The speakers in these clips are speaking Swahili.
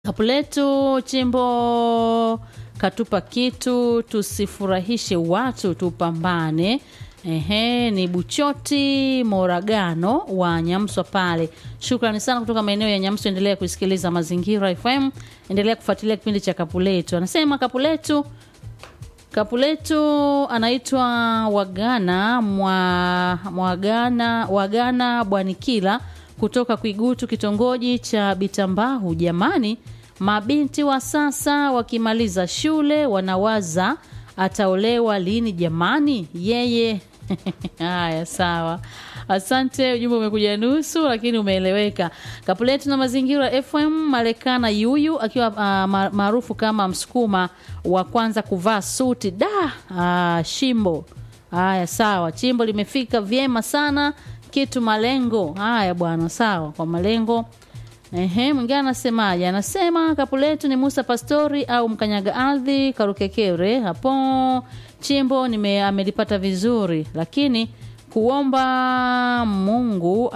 Kapu letu chimbo katupa kitu, tusifurahishe watu, tupambane. Ehe, ni Buchoti Moragano wa Nyamswa pale. Shukrani sana kutoka maeneo ya Nyamswa. Endelea kusikiliza Mazingira FM, endelea kufuatilia kipindi cha Kapu letu. Anasema Kapu letu Kapu letu anaitwa Wagana mwa, Mwagana Wagana Bwanikila kutoka Kwigutu, kitongoji cha Bitambahu. Jamani, mabinti wa sasa wakimaliza shule wanawaza ataolewa lini jamani? Yeye haya, sawa. Asante, ujumbe umekuja nusu, lakini umeeleweka. Kapuletu na Mazingira FM, Marekana Yuyu akiwa uh, maarufu kama msukuma wa kwanza kuvaa suti da uh, shimbo. Haya, sawa, chimbo limefika vyema sana kitu malengo. Haya bwana, sawa, kwa malengo Ehe, mwingine anasemaje? Anasema kapu letu ni Musa Pastori au mkanyaga ardhi Karukekere hapo chimbo nime amelipata vizuri, lakini kuomba Mungu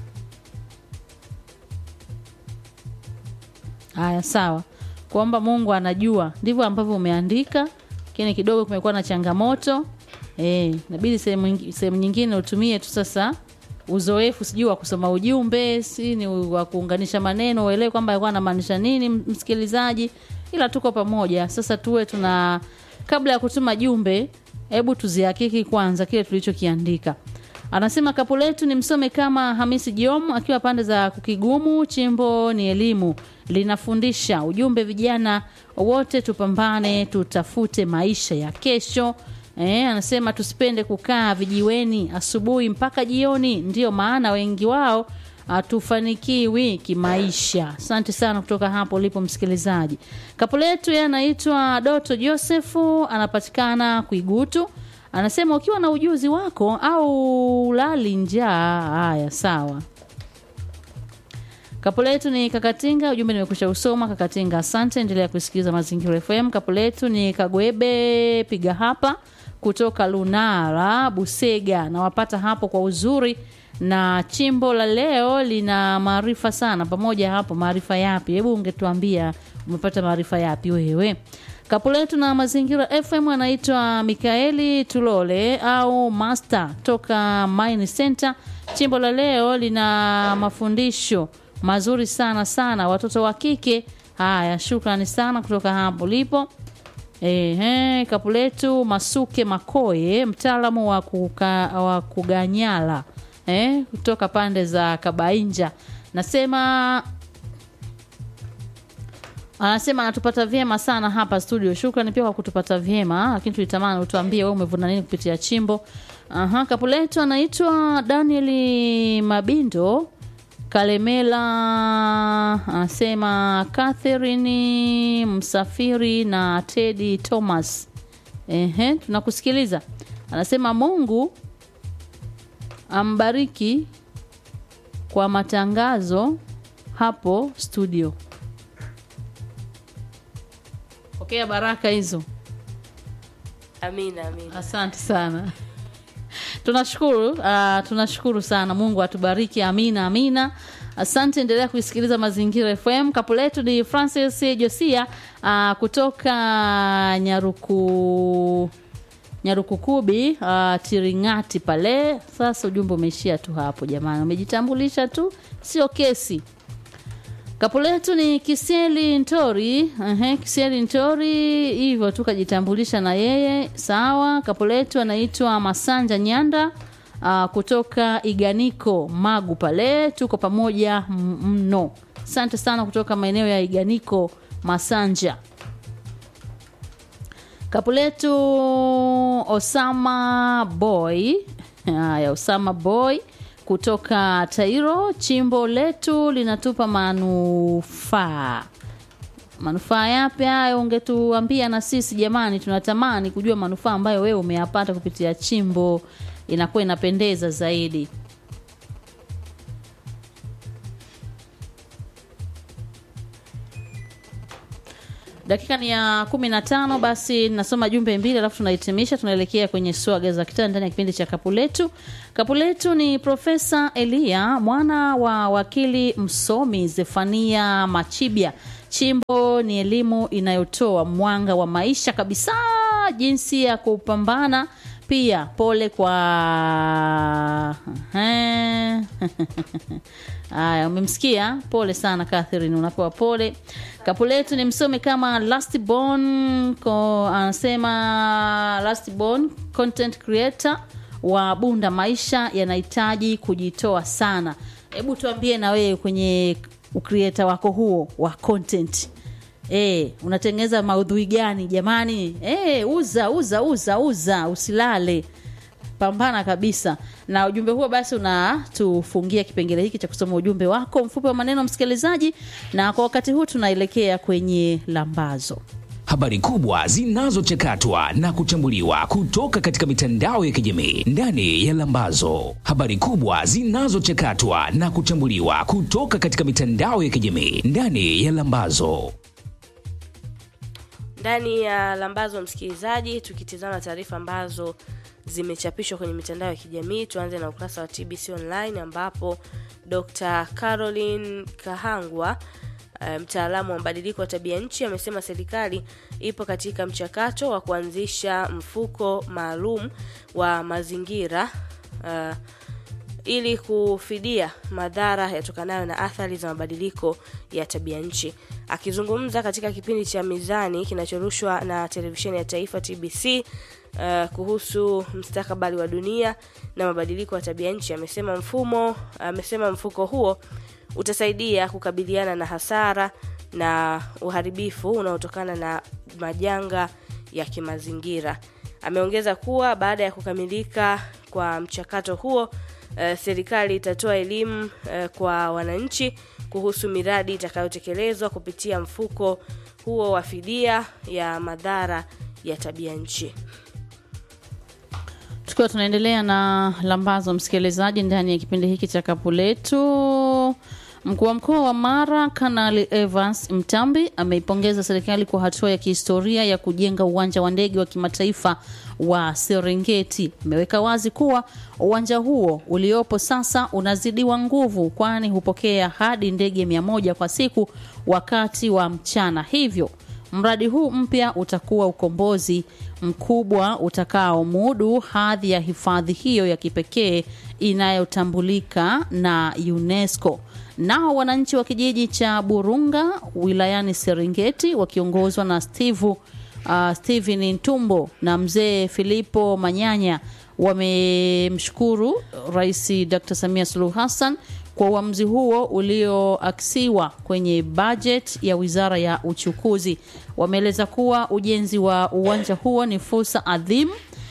haya, sawa, kuomba Mungu anajua, ndivyo ambavyo umeandika, lakini kidogo kumekuwa na changamoto eh, inabidi sehemu sehemu nyingine utumie tu sasa uzoefu sijui wa kusoma ujumbe si ni wa kuunganisha maneno uelewe kwamba alikuwa anamaanisha nini msikilizaji, ila tuko pamoja sasa. Tuwe tuna kabla ya kutuma jumbe, hebu tuzihakiki kwanza kile tulichokiandika. Anasema kapu letu ni msome kama Hamisi Jom akiwa pande za Kukigumu. Chimbo ni elimu, linafundisha ujumbe, vijana wote tupambane, tutafute maisha ya kesho. Eh, anasema tusipende kukaa vijiweni asubuhi mpaka jioni, ndiyo maana wengi wao hatufanikiwi kimaisha. Asante sana kutoka hapo ulipo msikilizaji. Kapu letu yeye anaitwa Doto Josefu, anapatikana Kuigutu. Anasema ukiwa na ujuzi wako au lali njaa. Haya, sawa. Kapu letu ni Kakatinga, ujumbe nimekusha usoma. Kakatinga, asante, endelea kusikiliza Mazingira FM. Kapu letu ni Kagwebe piga hapa kutoka Lunara Busega, nawapata hapo kwa uzuri, na chimbo la leo lina maarifa sana. Pamoja hapo, maarifa yapi? Hebu ungetuambia umepata maarifa yapi wewe? Kapu letu na Mazingira FM anaitwa Mikaeli Tulole au Master toka Mine Center. Chimbo la leo lina mafundisho mazuri sana sana, watoto wa kike. Haya, shukrani sana kutoka hapo lipo. Ehe, kapu letu Masuke Makoye, mtaalamu wa, kuka, wa kuganyala eh, kutoka pande za Kabainja, nasema anasema anatupata vyema sana hapa studio. Shukrani pia kwa kutupata vyema, lakini tulitamani utuambie wewe umevuna nini kupitia chimbo. Aha, kapu letu anaitwa Daniel Mabindo Kalemela anasema Catherine Msafiri na Teddy Thomas. Ehe, tunakusikiliza. Anasema Mungu ambariki kwa matangazo hapo studio. Pokea okay, baraka hizo. Amina, amina. Asante sana. Tunashukuru uh, tunashukuru sana. Mungu atubariki. Amina, amina. Asante, endelea kuisikiliza Mazingira FM. Kapu letu ni Francis Josia uh, kutoka Nyaruku Nyarukukubi uh, Tiringati pale. Sasa ujumbe umeishia tu hapo jamani, umejitambulisha tu, sio kesi. Kapu letu ni Kiseli Ntori. Uh, Kiseli Ntori hivyo tu kajitambulisha na yeye sawa. Kapu letu anaitwa Masanja Nyanda uh, kutoka Iganiko Magu pale, tuko pamoja mno. Asante sana kutoka maeneo ya Iganiko Masanja. Kapu letu Osama Boy. Haya, Osama Boy kutoka Tairo. Chimbo letu linatupa manufaa. Manufaa yapi hayo? Ungetuambia na sisi jamani, tunatamani kujua manufaa ambayo wewe umeyapata kupitia chimbo, inakuwa inapendeza zaidi. Dakika ni ya kumi na tano. Basi nasoma jumbe mbili alafu tunahitimisha, tunaelekea kwenye swaga za kitaa ndani ya kipindi cha kapu letu. Kapu letu ni Profesa Elia mwana wa wakili msomi Zefania Machibia Chimbo ni elimu inayotoa mwanga wa maisha kabisa, jinsi ya kupambana. Pia pole kwa haya, umemsikia? Pole sana Catherine, unapewa pole. Kapu letu ni msomi kama Lastborn ko anasema Lastborn content creator wa Bunda, maisha yanahitaji kujitoa sana. Hebu tuambie na wewe kwenye ukrieta wako huo wa content e, unatengeneza maudhui gani jamani? E, uza uza uza uza, usilale, pambana kabisa na ujumbe huo. Basi unatufungia kipengele hiki cha kusoma ujumbe wako mfupi wa maneno, msikilizaji, na kwa wakati huu tunaelekea kwenye lambazo habari kubwa zinazochakatwa na kuchambuliwa kutoka katika mitandao ya kijamii ndani ya Lambazo. Habari kubwa zinazochakatwa na kuchambuliwa kutoka katika mitandao ya kijamii ndani ya Lambazo. Ndani ya Lambazo, msikilizaji, tukitizama taarifa ambazo zimechapishwa kwenye mitandao ya kijamii, tuanze na ukurasa wa TBC Online ambapo Dr. Caroline Kahangwa mtaalamu wa mabadiliko ya tabia nchi amesema serikali ipo katika mchakato wa kuanzisha mfuko maalum wa mazingira uh, ili kufidia madhara yatokanayo na athari za mabadiliko ya tabia nchi. Akizungumza katika kipindi cha Mizani kinachorushwa na televisheni ya taifa TBC uh, kuhusu mustakabali wa dunia na mabadiliko ya tabia nchi, amesema mfumo amesema mfuko huo utasaidia kukabiliana na hasara na uharibifu unaotokana na majanga ya kimazingira. Ameongeza kuwa baada ya kukamilika kwa mchakato huo, uh, serikali itatoa elimu uh, kwa wananchi kuhusu miradi itakayotekelezwa kupitia mfuko huo wa fidia ya madhara ya tabia nchi. Tukiwa tunaendelea na lambazo, msikilizaji, ndani ya kipindi hiki cha kapu letu Mkuu wa mkoa wa Mara Kanali Evans Mtambi ameipongeza serikali kwa hatua ya kihistoria ya kujenga uwanja wa ndege wa kimataifa wa Serengeti. Ameweka wazi kuwa uwanja huo uliopo sasa unazidiwa nguvu, kwani hupokea hadi ndege mia moja kwa siku wakati wa mchana. Hivyo mradi huu mpya utakuwa ukombozi mkubwa utakaomudu hadhi ya hifadhi hiyo ya kipekee inayotambulika na UNESCO. Nao wananchi wa kijiji cha Burunga wilayani Serengeti wakiongozwa na Steve, uh, Steven Ntumbo na mzee Filipo Manyanya wamemshukuru Rais Dr. Samia Suluhu Hassan kwa uamuzi huo ulioaksiwa kwenye bajeti ya Wizara ya Uchukuzi. Wameeleza kuwa ujenzi wa uwanja huo ni fursa adhimu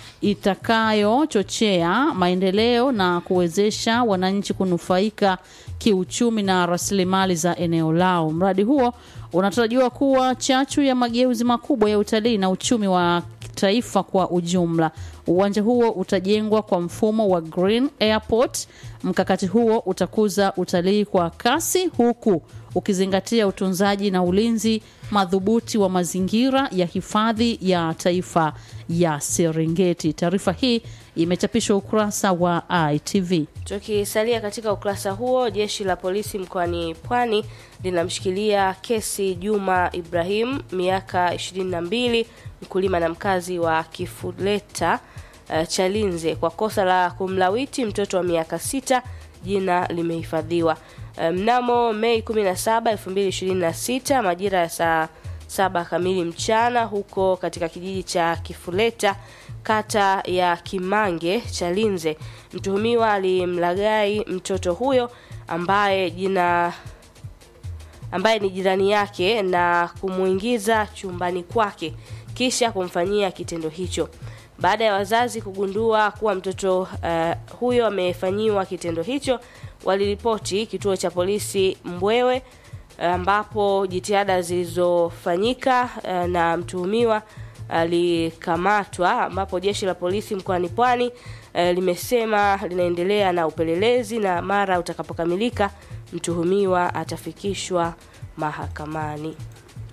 itakayochochea maendeleo na kuwezesha wananchi kunufaika kiuchumi na rasilimali za eneo lao. Mradi huo unatarajiwa kuwa chachu ya mageuzi makubwa ya utalii na uchumi wa taifa kwa ujumla. Uwanja huo utajengwa kwa mfumo wa Green Airport. Mkakati huo utakuza utalii kwa kasi huku ukizingatia utunzaji na ulinzi madhubuti wa mazingira ya hifadhi ya taifa ya Serengeti. Taarifa hii imechapishwa ukurasa wa ITV. Tukisalia katika ukurasa huo, jeshi la polisi mkoani Pwani linamshikilia kesi Juma Ibrahim, miaka 22, mkulima na mkazi wa Kifuleta uh, Chalinze kwa kosa la kumlawiti mtoto wa miaka sita. Jina limehifadhiwa. Mnamo um, Mei 17, 2026 majira ya saa saba kamili mchana huko katika kijiji cha Kifuleta kata ya Kimange Chalinze, mtuhumiwa alimlaghai mtoto huyo ambaye jina ambaye ni jirani yake na kumuingiza chumbani kwake kisha kumfanyia kitendo hicho. Baada ya wazazi kugundua kuwa mtoto uh, huyo amefanyiwa kitendo hicho, waliripoti kituo cha polisi Mbwewe ambapo jitihada zilizofanyika uh, na mtuhumiwa alikamatwa, ambapo jeshi la polisi mkoani Pwani uh, limesema linaendelea na upelelezi na mara utakapokamilika mtuhumiwa atafikishwa mahakamani.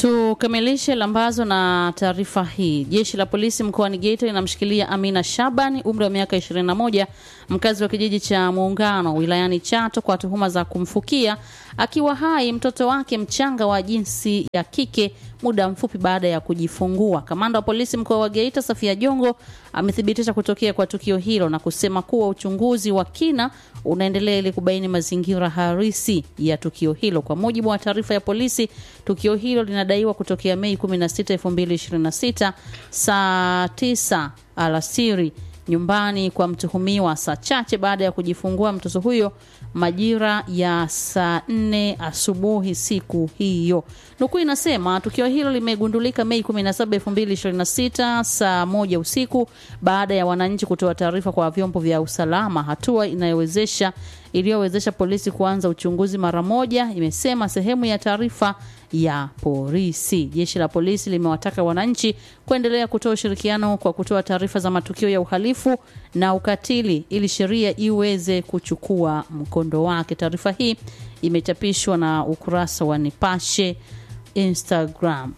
Tukamilishe lambazo na taarifa hii. Jeshi la polisi mkoani Geita linamshikilia Amina Shabani, umri wa miaka 21, mkazi wa kijiji cha Muungano wilayani Chato kwa tuhuma za kumfukia akiwa hai mtoto wake mchanga wa jinsi ya kike muda mfupi baada ya kujifungua. Kamanda wa polisi mkoa wa Geita Safia Jongo amethibitisha kutokea kwa tukio hilo na kusema kuwa uchunguzi wa kina unaendelea ili kubaini mazingira halisi ya tukio hilo. Kwa mujibu wa taarifa ya polisi, tukio hilo linadaiwa kutokea Mei 16, 2026 saa 9 alasiri nyumbani kwa mtuhumiwa saa chache baada ya kujifungua mtoto huyo majira ya saa nne asubuhi siku hiyo. Nukuu inasema tukio hilo limegundulika Mei 17, 2026 saa moja usiku baada ya wananchi kutoa taarifa kwa vyombo vya usalama, hatua inayowezesha iliyowezesha polisi kuanza uchunguzi mara moja, imesema sehemu ya taarifa ya polisi. Jeshi la polisi limewataka wananchi kuendelea kutoa ushirikiano kwa kutoa taarifa za matukio ya uhalifu na ukatili ili sheria iweze kuchukua mkondo wake. Taarifa hii imechapishwa na ukurasa wa Nipashe Instagram.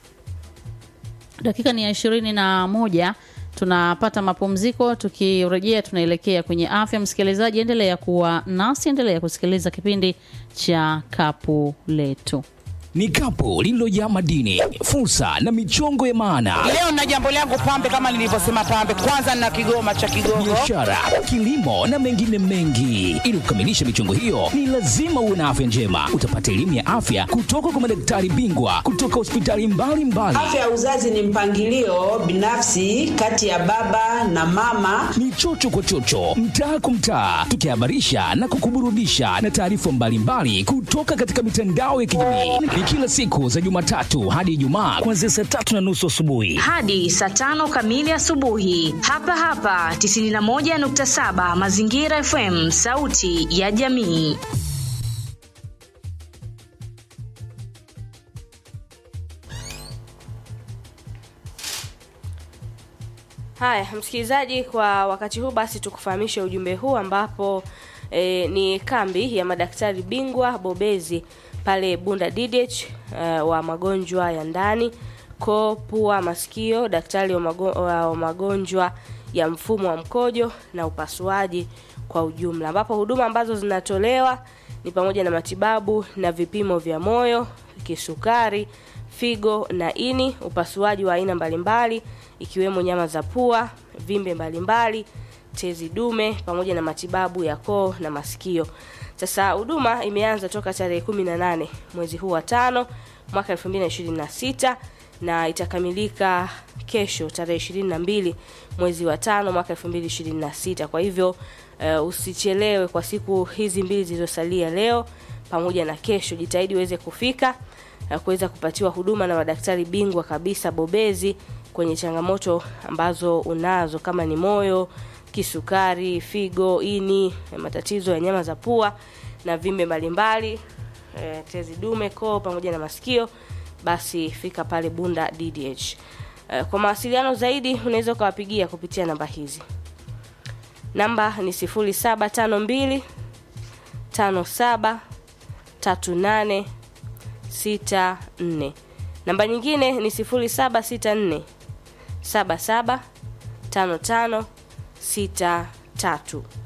Dakika ni ya ishirini na moja tunapata mapumziko. Tukirejea tunaelekea kwenye afya. Msikilizaji, endelea kuwa nasi, endelea kusikiliza kipindi cha Kapu Letu. Ni kapu lililojaa madini, fursa na michongo ya maana, Leo na jambo langu pambe, kama nilivyosema pambe, kwanza na kigoma cha Kigogo. biashara, kilimo na mengine mengi. Ili kukamilisha michongo hiyo, ni lazima uwe na afya njema. Utapata elimu ya afya kutoka kwa madaktari bingwa kutoka hospitali mbalimbali. Afya ya uzazi ni mpangilio binafsi kati ya baba na mama. ni chocho kwa chocho, mtaa kwa mtaa, tukihabarisha na kukuburudisha na taarifa mbalimbali kutoka katika mitandao ya kijamii. Ni kila siku za Jumatatu hadi Ijumaa kuanzia saa tatu na nusu asubuhi. hadi saa tano kamili asubuhi hapa hapa 91.7 Mazingira FM, sauti ya jamii. Haya, msikilizaji, kwa wakati huu basi tukufahamishe ujumbe huu ambapo e, ni kambi ya madaktari bingwa bobezi pale Bunda DDH e, wa magonjwa ya ndani, koo, pua, masikio, daktari wa, mago, wa magonjwa ya mfumo wa mkojo na upasuaji kwa ujumla, ambapo huduma ambazo zinatolewa ni pamoja na matibabu na vipimo vya moyo, kisukari, figo na ini, upasuaji wa aina mbalimbali ikiwemo nyama za pua, vimbe mbalimbali, tezi dume pamoja na matibabu ya koo na masikio. Sasa huduma imeanza toka tarehe 18 mwezi huu wa tano mwaka 2026 na itakamilika kesho tarehe 22 mwezi wa tano mwaka 2026. Kwa hivyo uh, usichelewe kwa siku hizi mbili zilizosalia leo pamoja na kesho, jitahidi uweze kufika na kuweza kupatiwa huduma na madaktari bingwa kabisa bobezi kwenye changamoto ambazo unazo kama ni moyo, kisukari, figo, ini, matatizo ya nyama za pua na vimbe mbalimbali, e, tezi dume, koo pamoja na masikio, basi fika pale Bunda DDH. E, kwa mawasiliano zaidi unaweza ukawapigia kupitia namba hizi. Namba ni 0752 57 38 64. Namba nyingine ni 0764 77 55 63.